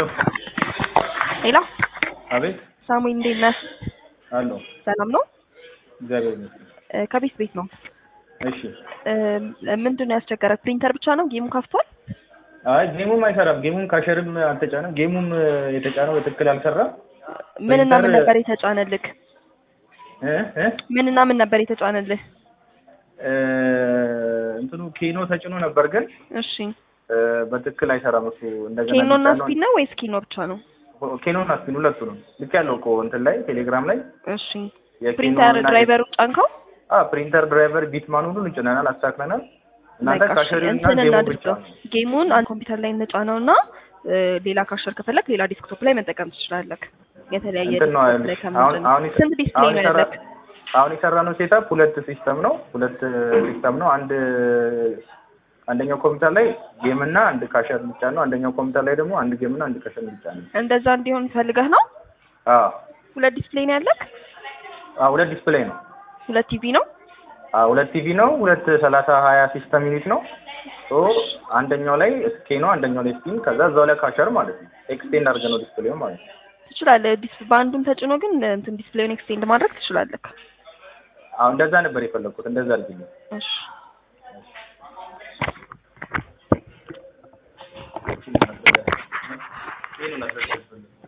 ሄሎ ሄሎ አቤት ሳሙኤል እንዴት ነህ? አለሁ ሰላም ነው? እግዚአብሔር ይመስገን። እ፣ ከቤት ቤት ነው። እሺ እ፣ ምንድን ነው ያስቸገረ? ፕሪንተር ብቻ ነው ጌሙ ከፍቷል? አይ ጌሙም አይሰራም። ጌሙም ካሸርም አልተጫነም። ጌሙም የተጫነው በትክክል አልሰራም። ምንና ምን ፕሪንተር- ነበር የተጫነልህ? እ እ ምንና ምን ነበር የተጫነልህ? እ፣ እንትኑ ኬኖ ተጭኖ ነበር ግን እሺ እ፣ በትክክል አይሰራም። እሱ እንደገና ኬኖ እና ሊጫነው- ስፒን ነው ወይስ ኪኖ ብቻ ነው? ኬኖ እና ስፒን ሁለቱ ነው። ልክ ያለው እኮ እንትን ላይ ቴሌግራም ላይ እሺ የኬኖ ፕሪንተር እና- ድራይቨሩ ጫንከው? አ ፕሪንተር ድራይቨር ቢትማን ሁሉ ጭነናል፣ አስተካክለናል። እናንተ በቃ እሺ፣ ካሸሪ እና እንትን ጌሙ ብቻ እናድርገው። ጌሙን አንድ ኮምፒውተር ላይ እንጫነው እና እ፣ ሌላ ካሸር ከፈለግ ሌላ ዲስክቶፕ ላይ መጠቀም ትችላለህ። የተለያየ እንትን ነው ዲስክቶፕ ላይ ያልሽ። አሁን ከምንድን አሁን ነው? ስንት ዲስፕሌይ አሁን ነው የሰራ- ያለህ? አሁን የሰራነው ሴታፕ ሁለት ሲስተም ነው። ሁለት ሲስተም ነው። አንድ አንደኛው ኮምፒውተር ላይ ጌም እና አንድ ካሸር ብቻ ነው። አንደኛው ኮምፒውተር ላይ ደግሞ አንድ ጌም እና አንድ ካሸር ብቻ ነው። እንደዛ እንዲሆን ፈልገህ ነው? አዎ ሁለት ዲስፕሌይ ነው ያለህ? አዎ፣ ሁለት ዲስፕሌይ ነው። ሁለት ቲቪ ነው? አዎ፣ ሁለት ቲቪ ነው። ሁለት ሰላሳ ሀያ ሲስተም ዩኒት ነው። ሶ አንደኛው ላይ ስኬ ነው፣ አንደኛው ላይ ስፒን፣ ከዛ እዛው ላይ ካሸር ማለት ነው። ኤክስቴንድ አድርገን ነው ዲስፕሌዩ ማለት ነው። ትችላለህ። ዲስ በአንዱን ተጭኖ ግን እንትን ዲስፕሌይን ኤክስቴንድ ማድረግ ትችላለህ። አዎ፣ እንደዛ ነበር የፈለግኩት። እንደዛ አድርግልኝ። እሺ ይሄን ነው